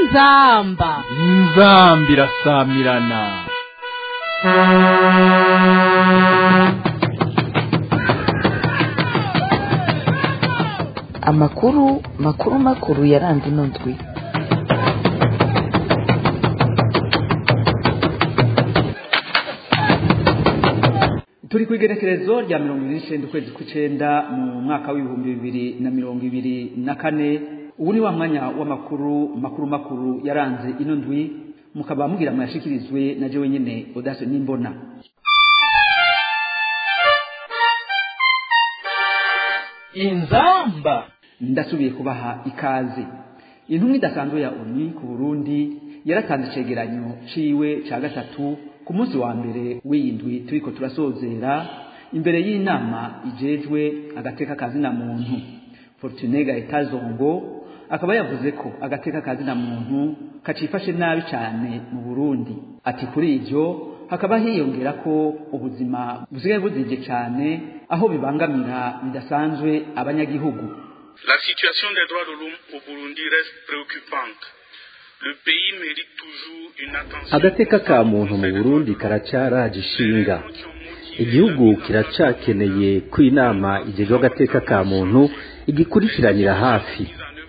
inzamba inzambi irasamirana amakuru makuru makuru yaranze ino ndwi turi ku igenekerezo rya mirongo ibiri n'icenda ukwezi kw'icenda mu mwaka w'ibihumbi bibiri na mirongo ibiri na kane ubu ni wa mwanya w'amakuru makuru makuru yaranze ino ndwi mukaba mugira muyashikirizwe na jewe nyene odase n'imbona inzamba ndasubiye kubaha ikaze intumwa idasanzwe ya oni ku burundi yaratanze icegeranyo ciwe ca gatatu ku munsi wa mbere w'iyi ndwi turiko turasozera imbere y'inama ijejwe agateka kazina muntu fortune gaetazongo akaba yavuze ko agateka kazina muntu kacifashe nabi cane mu burundi ati kuri ivyo hakaba hiyongera ko ubuzima busigaye buzije cane aho bibangamira bidasanzwe abanyagihugu La situation des droits de l'homme au Burundi reste préoccupante. Le pays mérite toujours une attention. agateka ka muntu mu burundi karacaraje ishinga igihugu kiracakeneye ko inama igejwe agateka ka muntu igikurikiranira hafi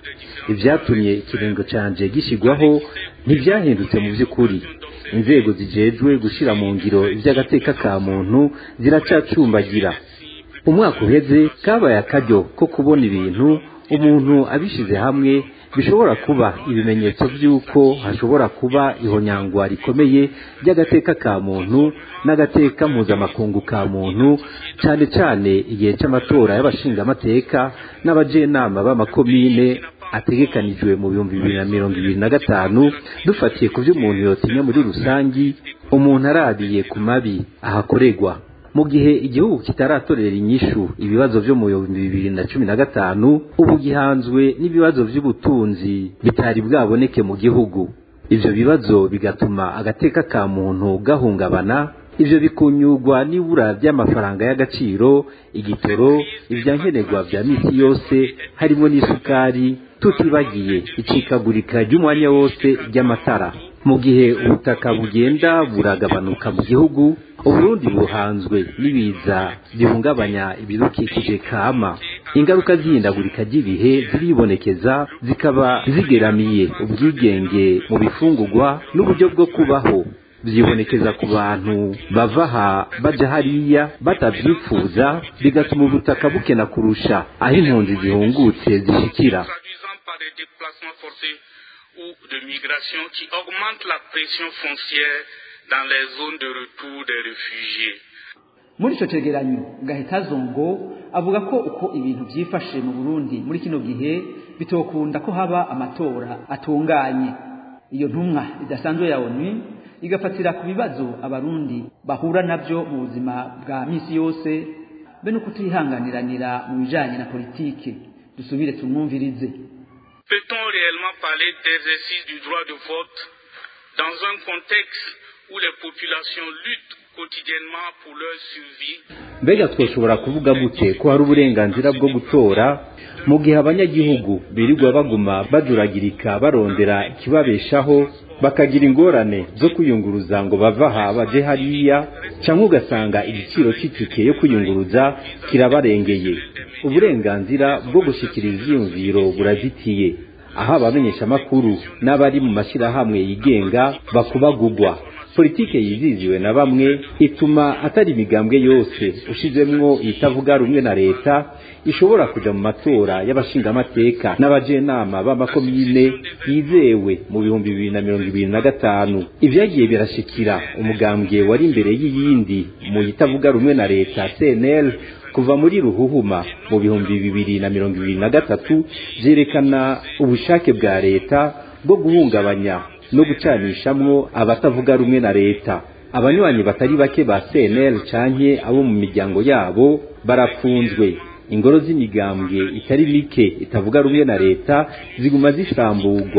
ivyatumye ikiringo canje gishyirwaho ntivyahindutse mu vy'ukuri inzego zijejwe gushira mu ngiro ivy'agateka ka muntu ziracacumbagira umwaka uheze kabaye akaryo ko kubona ibintu umuntu abishize hamwe bishobora kuba ibimenyetso by'uko hashobora kuba ihonyangwa rikomeye ry'agateka ka muntu n'agateka mpuzamakungu ka muntu cyane cyane igihe cy'amatora y'abashingamateka n'abajenama b'amakomine ategekanijwe mu bihumbi bibiri na mirongo ibiri na gatanu dufatiye ku byo umuntu yotinya muri rusangi umuntu aradiye ku mabi ahakorerwa mu gihe igihugu kitaratorera inyishu ibibazo byo mu bihumbi bibiri na cumi na gatanu ubu gihanzwe n'ibibazo by'ubutunzi bitari bwaboneke mu gihugu ivyo bibazo bigatuma agateka ka muntu gahungabana ivyo bikunyurwa n'ibura ry'amafaranga y'agaciro igitoro ivyankenerwa vya misi yose harimo n'isukari tutibagiye icikagurika ry'umwanya wose ry'amatara mu gihe ubutaka bugenda buragabanuka mu gihugu uburundi buhanzwe n'ibiza bihungabanya ibidukikije kama ingaruka z'ihindagurika ry'ibihe ziribonekeza zikaba zigeramiye ubwigenge mu bifungurwa n'uburyo bwo kubaho vyibonekeza ku bantu bava aha baja hariya batavyifuza bigatuma ubutaka bukena kurusha aho impunzi zihungutse zishikira traduisant par des déplacements forcés ou de migration qui augmentent la pression foncière dans les zones de retour des réfugiés. muri ico cegeranyo gahitazongo avuga ko uko ibintu vyifashe mu burundi muri kino gihe bitokunda ko haba amatora atunganye iyo ntumwa idasanzwe ya onu igafatira ku bibazo abarundi bahura navyo mu buzima bwa misi yose be no kutihanganiranira mu bijanye na politike dusubire tumwumvirize Peut-on réellement parler d'exercice du droit de vote dans un contexte où les populations luttent quotidiennement pour leur survie mbega twoshobora kuvuga gute ko hari uburenganzira bwo gutora mu gihe abanyagihugu birirwa baguma bajuragirika barondera ikibabeshaho bakagira ingorane zo kwiyunguruza ngo bava aha baje hariya cyangwa ugasanga igiciro cy'itike yo kwiyunguruza kirabarengeye uburenganzira bwo gushyikiriza ivyiyumviro burazitiye aho abamenyeshamakuru n'abari mu mashyirahamwe yigenga bakubagugwa politike yiziziwe na bamwe ituma atari imigambwe yose ushizemwo itavuga rumwe na leta ishobora kuja mu matora y'abashingamateka n'abajenama b'amakomine yizewe mu bihumbi bibiri na mirongo ibiri na gatanu ivyagiye birashikira umugambwe wari imbere y'iyindi mu itavuga rumwe na leta cnl kuva muri ruhuhuma mu bihumbi bibiri na mirongo ibiri na gatatu vyerekana ubushake bwa leta bwo guhungabanya no gucanishamwo abatavuga rumwe na leta abanywanyi batari bake ba cnl canke abo mu miryango yabo barafunzwe ingoro z'imigambwe itari mike itavuga rumwe na leta ziguma zisambugwa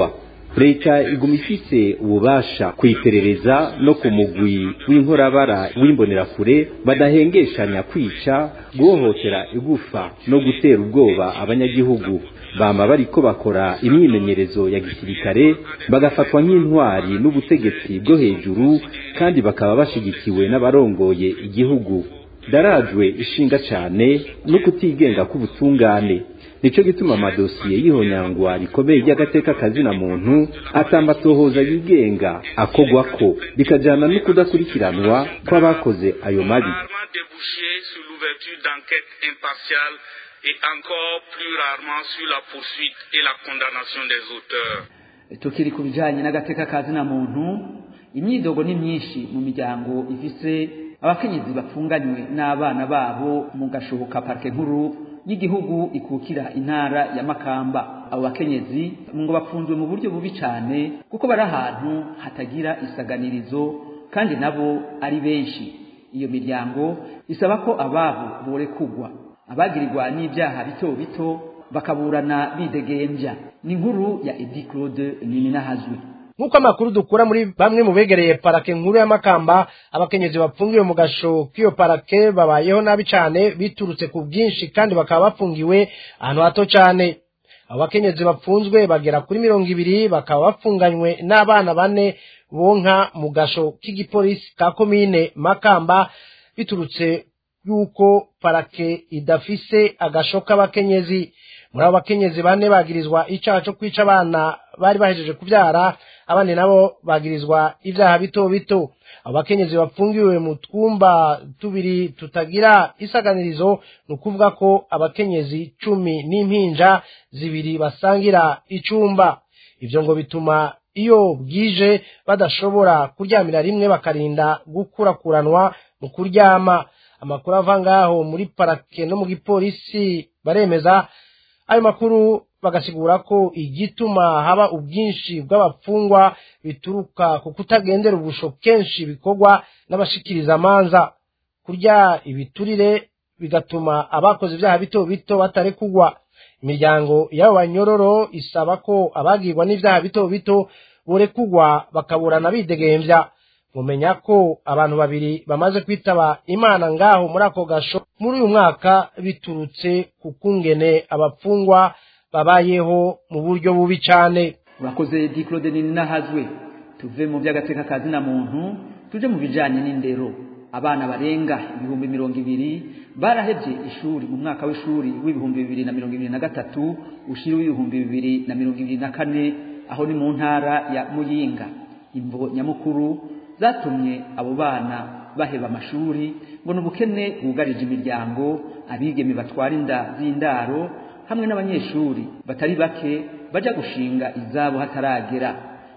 leta iguma ifise ububasha kwiperereza no ku mugwi w'inkorabara w'imbonerakure badahengeshanya kwica guhohotera igufa no gutera ubwoba abanyagihugu bama bariko bakora imyimenyerezo ya gisirikare bagafatwa nk'intwari n'ubutegetsi bwo hejuru kandi bakaba bashigikiwe n'abarongoye igihugu darajwe ishinga cane no kutigenga k'ubutungane nico gituma amadosiye y'ihonyangwa rikomeye ry'agateka kazina muntu atambatohoza yigenga akogwako bikajana no kudakurikiranwa kw'abakoze ayo mabi rarement débouché sur l'ouverture d'enquêtes impartiales et encore plus rarement sur la poursuite et la condamnation des auteurs. tukiri ku bijanye n'agateka kazina muntu imyidogo ni myinshi mu miryango ifise abakenyezi bapfunganywe n'abana babo mu gashoboka parike nkuru y'igihugu ikukira intara ya makamba abo bakenyezi ngo bafunzwe mu buryo bubi cyane kuko bari ahantu hatagira isaganirizo kandi nabo ari benshi iyo miryango isaba ko ababo borekugwa abagirirwa n'ibyaha bito bito bakaburana bidegembya ni inkuru ya edi claude nininahazwe nk'uko amakuru dukura muri bamwe mu begereye parake nkuru ya makamba abakenyezi bafungiwe mu gasho k'iyo parake babayeho nabi cyane biturutse ku bwinshi kandi bakaba bafungiwe ahantu hato cyane abo bakenyezi bapfunzwe bagera kuri mirongo ibiri bakaba bafunganywe n'abana bane bonka mu gasho k'igipolisi ka komine makamba biturutse yuko parake idafise agasho k'abakenyezi muri abo bakenyezi bane bagirizwa icyaha cyo kwica abana bari bahejeje kubyara abandi nabo bagirizwa ibyaha bito bito abo bakenyezi bafungiwe mu twumba tubiri tutagira isaganirizo ni ukuvuga ko abakenyezi cumi n'impinja zibiri basangira icumba ibyo ngo bituma iyo bwije badashobora kuryamira rimwe bakarinda gukurakuranwa mu kuryama amakuru ava ngaho muri parake no mu gipolisi baremeza ayo makuru bagasigura ko igituma haba ubwinshi bw'abapfungwa bituruka ku kutagendera ubusho kenshi bikorwa n'abashikiriza amanza kurya ibiturire bigatuma abakoze ibyaha bito bito batarekugwa imiryango y'abo banyororo isaba ko abagirwa n'ibyaha bito bito borekugwa bakaburana bidegembya mumenya ko abantu babiri bamaze kwitaba imana ngaho muri ako gasho muri uyu mwaka biturutse ku kungene abapfungwa babayeho mu buryo bubi cyane urakoze di claude ninahazwe tuve mu by'agateka kazina muntu tuje mu bijanye n'indero abana barenga ibihumbi mirongo ibiri barahevye ishuri mu mwaka w'ishuri w'ibihumbi bibiri na mirongo ibiri na gatatu ushiri w'ibihumbi bibiri na mirongo ibiri na kane aho ni mu ntara ya muyinga imvo nyamukuru zatumye abo bana baheba amashuri ngo ni ubukene bwugarije imiryango abigeme batwara inda z'indaro hamwe n'abanyeshuri batari bake bajya gushinga izabo hataragera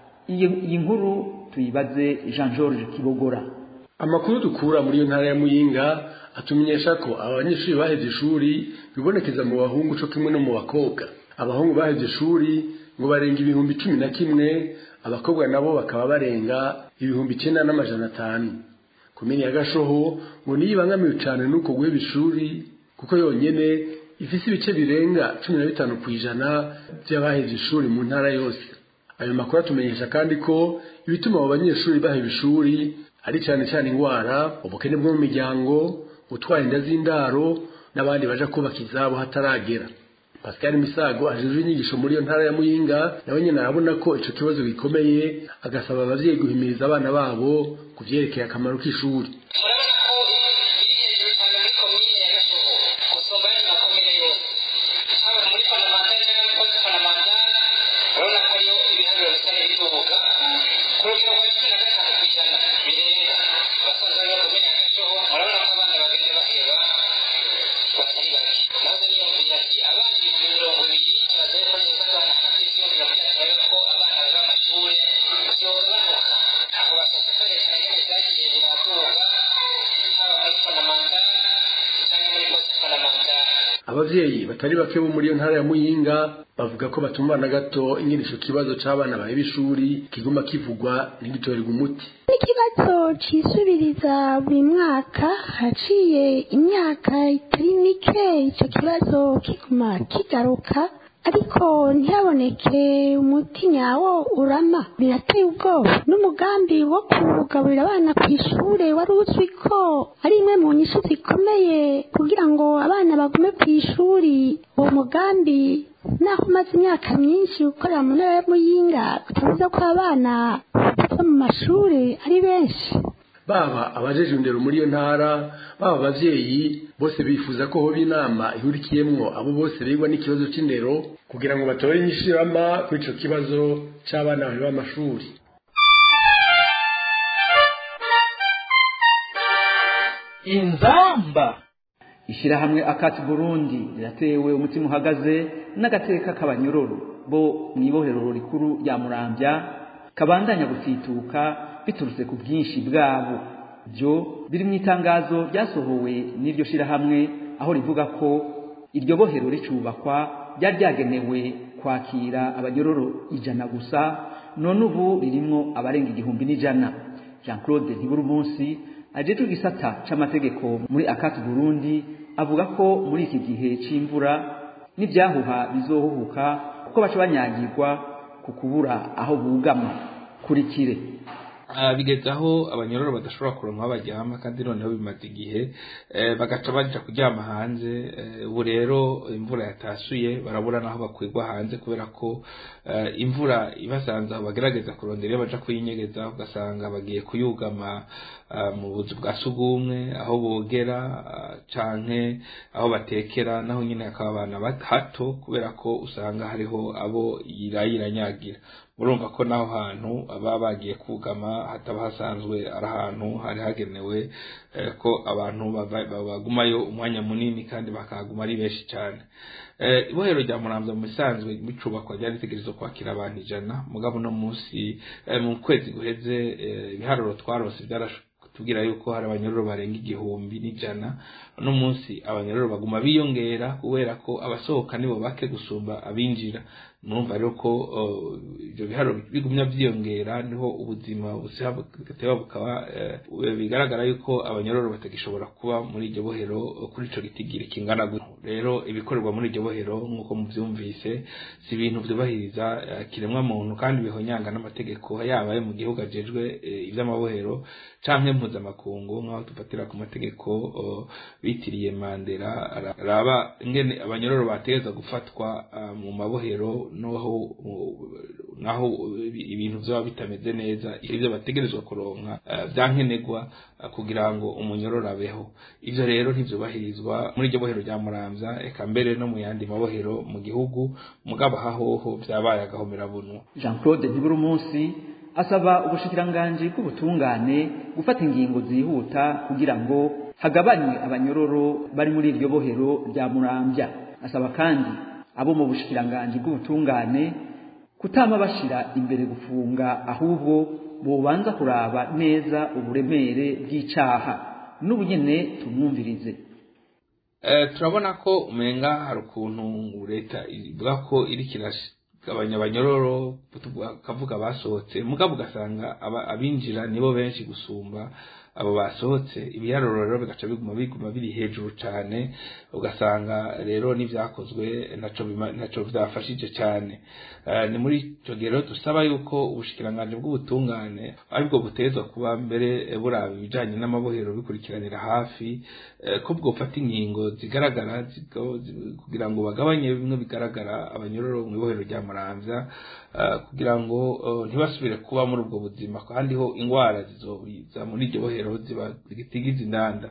iyi nkuru tuyibaze jean georges kibogora amakuru dukura muri iyo ntara ya muyinga atumenyesha ko abanyeshuri baheze ishuri bibonekeza mu bahungu cyo kimwe no mu bakobwa abahungu baheze ishuri ngo barenga ibihumbi cumi na kimwe abakobwa nabo bakaba barenga ibihumbi icyenda n'amajana atanu komini ya gashoho ngo niyo ibangamiwe cyane n'uko guheba ishuri kuko yonyine ifise ibice birenga cumi na bitanu ku ijana by'abaheze ishuri mu ntara yose ayo makuru atumenyesha kandi ko ibituma abo banyeshuri baheba ishuri ari cyane cyane indwara ubukene bwo mu miryango gutwara inda z'indaro n'abandi baja kubaka izabo hataragera pascal misago ajejwe inyigisho muri iyo ntara ya muyinga nawe nyine arabona ko ico kibazo gikomeye agasaba abavyeyi guhimiriza abana babo ku vyerekeye akamaro k'ishuri abavyeyi batari bake bo muri iyo ntara ya muyinga bavuga ko batumva na gato ingene ico kibazo c'abana baheba ishuri kiguma kivugwa ntigitorerwa umuti n'ikibazo cisubiriza buri mwaka haciye imyaka itari mike ico kibazo kiguma kigaruka ariko ntihaboneke umuti nyawo urama birateye ubwoba n'umugambi wo kugaburira abana ku ishuri wari uzwi ko ari imwe mu nyishu zikomeye kugira ngo abana bagume ku ishuri uwo mugambi naho umaze imyaka myinshi ukorera mu ntara ya muyinga utavuze ko abana bava mu mashuri ari benshi baba abajeje indero muri iyo ntara baba abavyeyi bose bifuza ko hoba inama ihurikiyemwo abo bose bigwa n'ikibazo c'indero kugira ngo batore inyishirama kuri ico kibazo c'abana baheba amashuri inzamba ishyirahamwe akati burundi riratewe umutima uhagaze n'agateka k'abanyororo bo mu ibohero rikuru rya murambya kabandanya gutituka biturutse ku bwinshi bwabo byo biri mu itangazo ryasohowe n'iryo shyirahamwe aho rivuga ko iryo bohero ricubakwa ryari ryagenewe kwakira abanyororo ijana gusa none ubu ririmwo abarenga igihumbi n'ijana jean claude ntibura umunsi ajejwe igisata c'amategeko muri akati burundi avuga ko muri iki gihe c'imvura n'ibyahuha bizohuhuka kuko baca banyagirwa ku kubura aho bugama kurikire bigeze aho abanyororo badashobora kuronka aho baryama kandi noneho bimaze igihe bagaca baja kuryama hanze ubu rero imvura yatasuye barabura n'aho bakwirwa hanze kubera ko imvura ibasanze aho bagerageza kurondera iyo baja kuyinyegeza ugasanga bagiye kuyugama mu buzu bwa sugumwe aho bogera canke aho batekera naho nyine hakaba abana hato kubera ko usanga hariho abo irayiranyagira murumva ko naho hantu baba bagiye kugama hataba hasanzwe ari ahantu hari hagenewe ko abantu bagumayo umwanya munini kandi bakahaguma ari benshi cyane ibohero rya muramza mu bisanzwe bicubakwa ryari ritegereje kwakira abantu ijana mugabo uno munsi mu kwezi guheze ibiharuro twarose tubwira yuko hari abanyororo barenga igihumbi n'ijana uno munsi abanyororo baguma biyongera kubera ko abasohoka nibo bake gusumba abinjira murumva rero ko ibyo biharuro bigumya byiyongera niho ubuzima bugateba bukaba bigaragara yuko abanyororo batagishobora kuba muri iryo bohero kuri ico gitigiri kingana gutyo rero ibikorerwa muri iryo bohero nk'uko muvyumvise si ibintu vyubahiriza kiremwa muntu kandi bihonyanga n'amategeko yaba ayo mu gihugu ajejwe ivy'amabohero canke mpuzamakungu nk'aho tufatira ku mategeko bitiriye mandera raba ingene abanyororo bategeza gufatwa mu mabohero naho naho ibintu byaba bitameze neza ibyo bategerezwa kuronka byankenerwa kugira ngo umunyororo abeho ivyo rero ntivyubahirizwa muri iryo bohero rya muramvya eka mbere no mu yandi mabohero mu gihugu mugabo hahoho vyabaye agahomerabunwa jean claude ntibura umunsi asaba ubushikiranganji bw'ubutungane gufata ingingo zihuta kugira ngo hagabanywe abanyororo bari muri iryo bohero rya muramvya asaba kandi abo mu bushikiranganji bw'ubutungane kutama bashira imbere gufunga ahubwo bobanza kuraba neza uburemere bw'icaha n'ubu nyene tumwumvirize turabona ko umenga hari ukuntu leta ivuga ko iri kiragabanya abanyororo kavuga basohotse mugabo ugasanga abinjira nibo benshi gusumba abo basohotse ibiharuro rero bigaca biguma biguma biri hejuru cyane ugasanga rero n'ibyakozwe ntaco byafashije cyane ni muri icyo gihe rero dusaba yuko ubushikiranganji bw'ubutungane aribwo butezwa kuba mbere buraba ibijanye n'amabohero bikurikiranira hafi ko bwofata ingingo zigaragara kugira ngo bagabanye bimwe bigaragara abanyororo mu ibohero rya muramvya kugira ngo ntibasubire kuba muri ubwo buzima kandi ho ingwara zizobiza muri iryo bohero ziba zitigiza indanda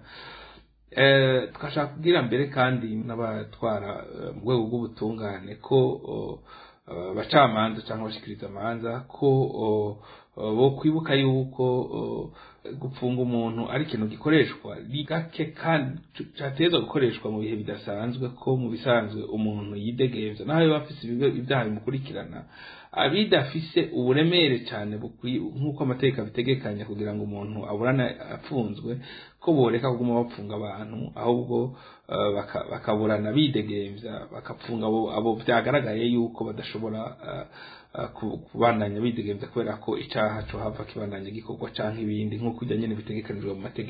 twashaka kubwira mbere kandi n'abatwara mu rwego rw'ubutungane ko abacamanza cyangwa abashikiriza amanza ko bo kwibuka yuko gupfunga umuntu ari ikintu gikoreshwa ni gake kandi cyateza gukoreshwa mu bihe bidasanzwe ko mu bisanzwe umuntu yidegembya naho yaba afise ibyaha bimukurikirana abidafise uburemere cyane nk'uko amategeko abitegekanya kugira ngo umuntu aburane afunzwe ko boreka kuguma bapfunga abantu ahubwo bakaburana bidegembya bakapfunga abo byagaragaye yuko badashobora kubandanya bidegembya kubera ko icyaha cyo hava kibandanya gikorwa cyangwa ibindi nk'uko ujya nyine bitegekanijwe mu mategeko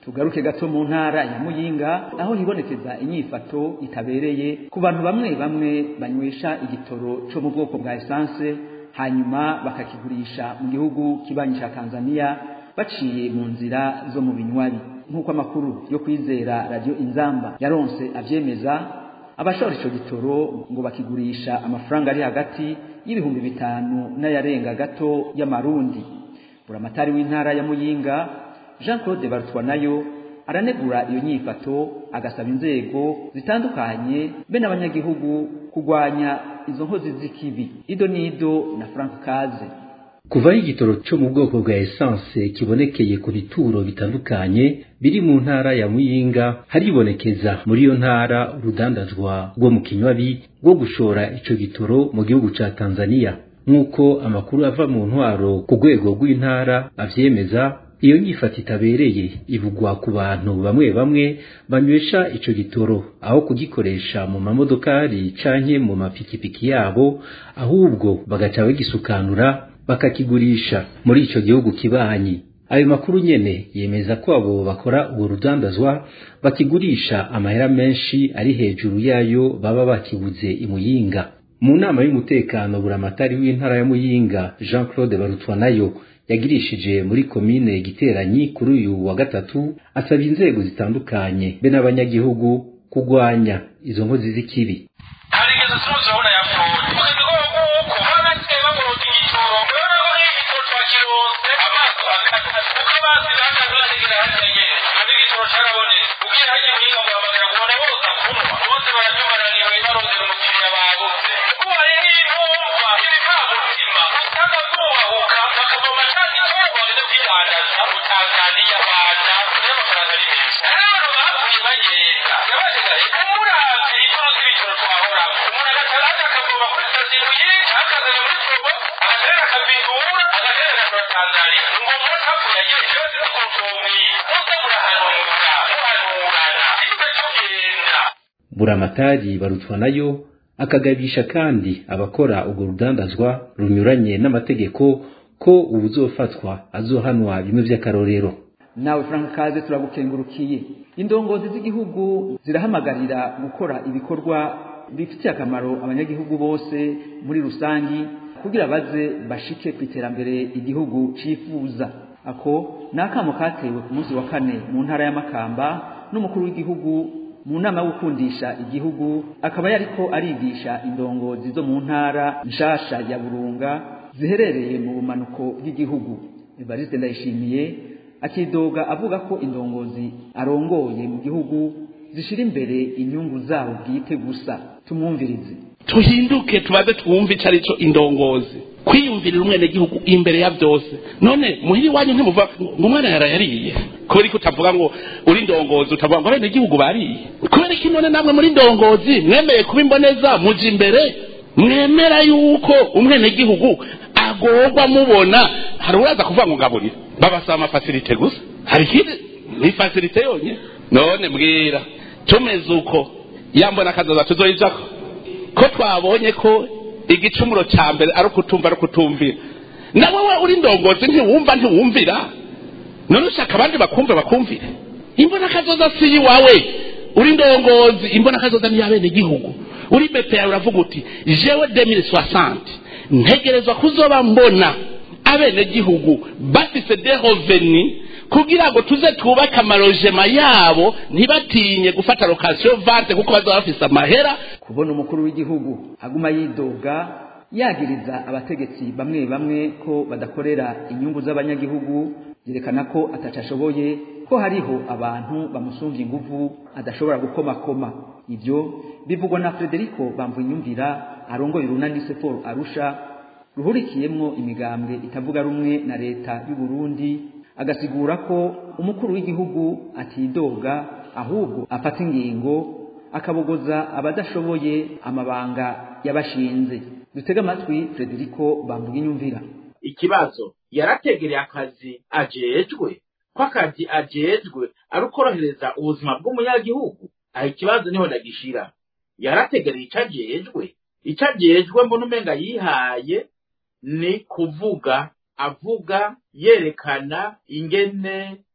tugaruke gato mu ntara ya muyinga aho hibonekeza inyifato itabereye ku bantu bamwe bamwe banywesha igitoro cyo mu bwoko bwa esanse hanyuma bakakigurisha mu gihugu kibanyi cya tanzania baciye mu nzira zo mu binywabi nk'uko amakuru yo kwizera radiyo inzamba yaronse abyemeza abashora icyo gitoro ngo bakigurisha amafaranga ari hagati y'ibihumbi bitanu n'ayarenga gato y'amarundi buramatari w'intara ya muyinga jean claude barutwa nayo aranegura iyo nyifato agasaba inzego zitandukanye be n'abanyagihugu kurwanya izo nkozi z'ikibi ido n'ido na frank kaze kuvaho igitoro cyo mu bwoko bwa esanse kibonekeye ku bituro bitandukanye biri mu ntara ya muyinga haribonekeza muri iyo ntara urudandazwa rwo mu kinywabi rwo gushora ico gitoro mu gihugu ca tanzania nk'uko amakuru ava mu ntwaro ku rwego rw'intara avyemeza iyo nyifata itabereye ivugwa ku bantu bamwe bamwe banywesha ico gitoro aho kugikoresha mu mamodokari canke mu mapikipiki yabo ahubwo bagaca bagisukanura bakakigurisha muri ico gihugu kibanyi ayo makuru nyene yemeza ko abo bakora ubwo rudandazwa bakigurisha amahera menshi ari hejuru yayo baba bakiguze imuyinga mu nama y'umutekano buramatari w'intara ya muyinga jean claude barutwa nayo yagirishije muri komine giteranyi kuri uyu wa gatatu asaba inzego zitandukanye be n'abanyagihugu kurwanya izo nkozi z'ikibi harigeze tuzabona yapfuye ukabigora kuko babasigaye bagorota igitoro urabona ko nk'igitoro twakirose amaso akata kuko amazi bakaza bategera hariya nyene none igitoro carabonetse ubwiye hagiye muhinga guhamagara kubona bose kunywa bose barabyumaraniwe barondera umukiriya babuze kuko hari n'intumva ibivamutima usanga zubahuka bakavoma ca gitoro bageze kwidandaza mu tanzaniya rwanda n'amafaranga ari menshi hari abantu bapfuye bagenda yabategare umuravye itoro z'ibitoro twahora umuntu agataraza akavoma kuri sitasiyo yinshi akazana muri probo agaterera akabindura agaterera agashora tanzaniya ngo umuntu apfuye agejeje yose tukumvumwiye muze murahanura muhanurana ibe tugenda buramatari barutwa nayo akagabisha kandi abakora urwo rudandazwa runyuranye n'amategeko ko uwuzofatwa azohanwa bimwe vy'akarorero nawe frank kaze turagukengurukiye indongozi z'igihugu zirahamagarira gukora ibikorwa bifitiye akamaro abanyagihugu bose muri rusangi kugira baze bashike ku iterambere igihugu cifuza ako ni akamo katewe ku munsi wa kane mu ntara y'amakamba n'umukuru w'igihugu mu nama yo gukundisha igihugu akaba yariko arigisha indongozi zo mu ntara nshasha ya burunga ziherereye mu bumanuko bw'igihugu evariste ndayishimiye akidoga avuga ko indongozi arongoye mu gihugu zishira imbere inyungu zabo bwite gusa tumwumvirize tuhinduke tubaze twumve icyo ari cyo indongozi kwiyumvirira umwenegihugu imbere ya byose none muhiri wanyu ntimuva ngo umwana yarayariye kubera ko utavuga ngo uri indongozi utavuga ngo abenegihugu bariye kubera ko none namwe muri indongozi mwemeye kuba imboneza muja imbere mwemera yuko umwenegihugu agorwa mubona hari uraza kuvuga ngo ngaburire babasaba amafasilite gusa hari ikindi ni fasilite yonyine none mbwira tumeze uko yambona akazoza tuzoyijako ko twabonye ko igicumuro cya mbere ari ukutumva ari ukutumvira nawe we uri ndongozi ntiwumva ntiwumvira none ushaka abandi bakumve bakumvire imbona akazoza si iwawe uri ndongozi imbona akazoza ni iy'abene gihugu uri bepeya uravuga uti jewe demire soixante ntegerezwa kuzoba mbona abene gihugu bafise de roveni kugira ngo tuze twubake amarojema yabo ntibatinye gufata lokasiyo vante kuko bazaba bafise amahera kubona umukuru w'igihugu aguma yidoga yagiriza abategetsi bamwe bamwe ko badakorera inyungu z'abanyagihugu yerekana ko atacashoboye ko hariho abantu bamusumvye inguvu adashobora gukomakoma ibyo bivugwa na Federico Bamvunyumvira arongoye urunani Sefor Arusha ruhurikiyemwo imigambwe itavuga rumwe na leta y'u Burundi agasigura ko umukuru w'igihugu atidoga ahubwo afata ingingo akabogoza abadashoboye amabanga yabashinze dutega amatwi Federico Bamvuginyumvira ikibazo yarategereye akazi ajejwe ko akazi ajejwe ari ukorohereza ubuzima bw'umunyagihugu aho ikibazo niho ndagishira yarategereye icyo ajejwe icyo ajejwe mbona umenga yihaye ni kuvuga avuga yerekana ingene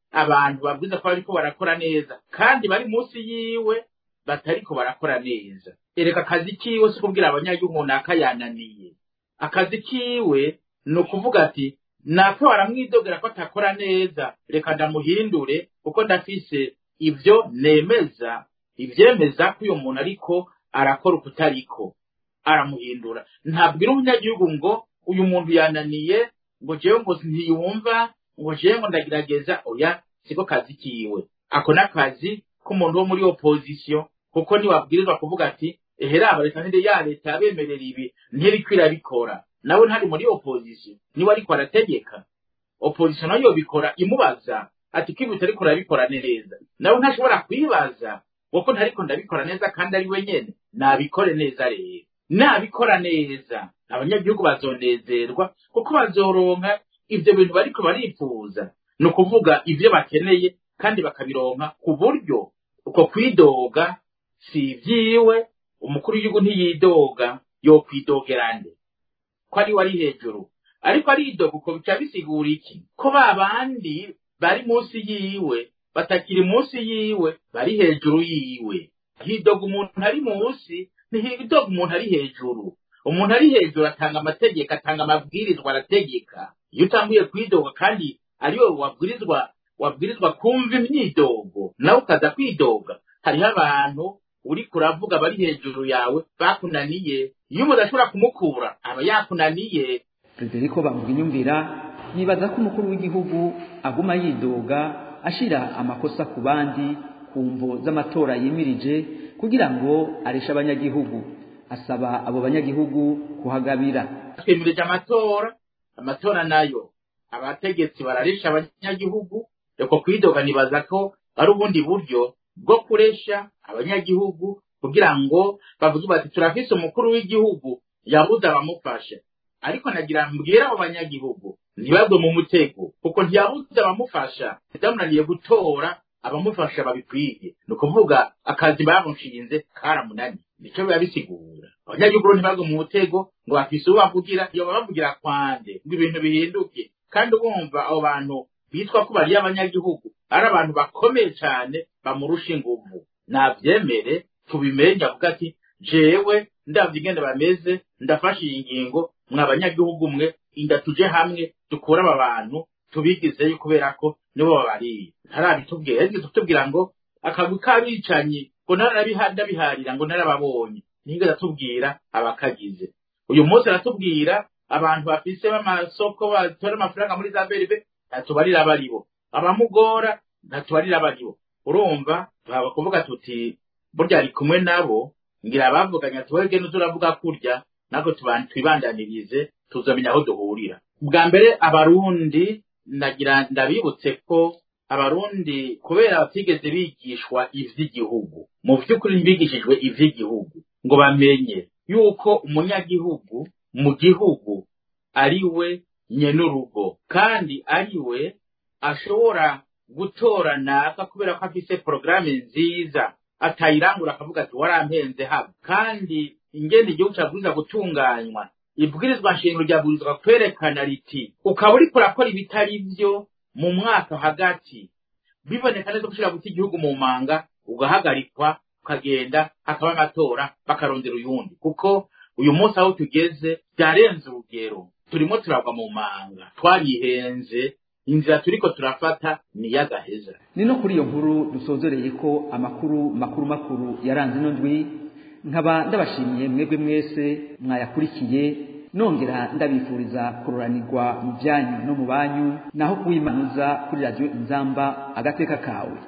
abantu babwiza ko bariko barakora neza kandi bari munsi yiwe batariko barakora neza ereka akazi kiwe si kubwira abanyagihugu naka yananiye akazi kiwe ni ukuvuga ati naka baramwidogera ko atakora neza reka ndamuhindure kuko ndafise ibyo nemeza ivyemeza ko uyu muntu ariko arakora ukutariko aramuhindura ntabwira umunyagihugu ngo uyu muntu yananiye ngo jewe ngo ntiyumva ngo jewe ngo ndagerageza oya siko kazi kiwe ako n'akazi k'umuntu wo muri opposition kuko niwabwirizwa kuvuga ati eheraba reka ntinde ya leta yabemerera ibi ntiriko irabikora nawe ntari muri opposition niwe ariko arategeka opposition nayo bikora imubaza ati ko ibi utariko urabikora neza nawe ntashobora kwibaza kuko ntariko ndabikora neza kandi ari we nyene nabikore neza rero nabikora neza abanyagihugu bazonezerwa kuko bazoronka ivyo bintu bariko barifuza ni ukuvuga ivyo bakeneye kandi bakabironka ku buryo uko kwidoga si ivyiwe umukuru w'igihugu ntiyidoga yokwidogera nde ko ari we ari hejuru ariko aridoga uko bica bisigura iki ko ba bandi bari munsi yiwe batakiri munsi yiwe bari hejuru yiwe hidoga umuntu ari munsi ntihidoga umuntu ari hejuru umuntu ari hejuru atanga amategeko atanga amabwirizwa arategeka iyo utanguye kwidoga kandi ariwe wabwirizwa wabwirizwa kumva imyidogo nawe ukaza kwidoga hariho abantu uriko uravuga bari hejuru yawe bakunaniye iyo umuntu ashobora kumukura aba yakunaniye Federico Bamvuginyumvira yibaza ko umukuru w'igihugu aguma yidoga ashira amakosa ku bandi ku mvo z'amatora yimirije kugira ngo areshe abanyagihugu asaba abo banyagihugu kuhagabira twemirije amatora amatora nayo abategetsi bararesha abanyagihugu reko kwidoga nibaza ko ari ubundi buryo bwo kuresha abanyagihugu kugira ngo bavuge bati turafise umukuru w'igihugu yabuze abamufasha ariko nagira mbwira abo banyagihugu ntibagwe mu mutego kuko ntiyabuze abamufasha byamunaniye gutora abamufasha babikwiye ni ukuvuga akazi bamushinze karamunani nico biba bisigura abanyagihugu ntibagwe mu mutego ngo bafise uwo bavugira iyo babavugira kwande ngo ibintu bihinduke kandi bumva abo bantu bitwa ko bariye abanyagihugu ari abantu bakomeye cyane bamurusha inguvu nabyemere tubimenye avuga ati jewe ndavye ingene bameze ndafashe iyi ngingo mwa banyagihugu mwe inda tuje hamwe dukure aba bantu tubigizeyo kubera ko nibo babariye ntarabitubwira yagize kutubwira ngo akagwi k'abicanyi ngo narabiharira ngo narababonye ntigeze atubwira abakagize uyu munsi aratubwira abantu bafise b'amasoko batora amafaranga muri za beribe ntatubarira baribo abamugora ntatubarira baribo urumva baba kuvuga tuti burya ari kumwe nabo ngira bavuganye ati wege ntuzuravuga kurya nako twibandanirize tuzamenya aho duhurira bwa mbere abarundi ndagira ndabibutse ko abarundi kubera batigeze bigishwa ivy'igihugu mu vy'ukuri ntibigishijwe ivy'igihugu ngo bamenye yuko umunyagihugu mu gihugu ari we nyenurugo kandi ari we ashobora gutora naka kubera ko afise porogaramu nziza atayirangura akavuga ati warampenze haba kandi ingene igihugu cyabwirizwa gutunganywa ibwirizwa nshingiro ryabwirizwa kwerekana riti ukaba uriko urakora ibitari vyo mu mwaka hagati biboneka neza ko ushobora guta igihugu mu manga ugahagarikwa ukagenda hakaba amatora bakarondera uyundi kuko uyu munsi aho tugeze byarenze urugero turimo turagwa mu manga twarihenze inzira turiko turafata ni y'agaheza ni no kuri iyo nkuru dusozereye ko amakuru makuru makuru yaranze ino ndwi nkaba ndabashimiye mwebwe mwese mwayakurikiye nongera ndabifuriza kuroranirwa mu byanyu no mu banyu naho kuwimanuza kuri radiyo inzamba agateka kawe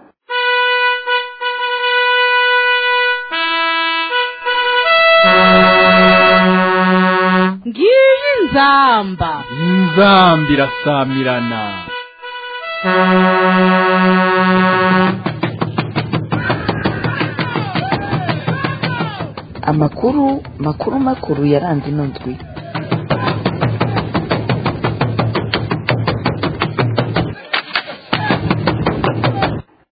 ngiyi inzamba inzamba irasamirana amakuru makuru makuru yaranze ino ndwi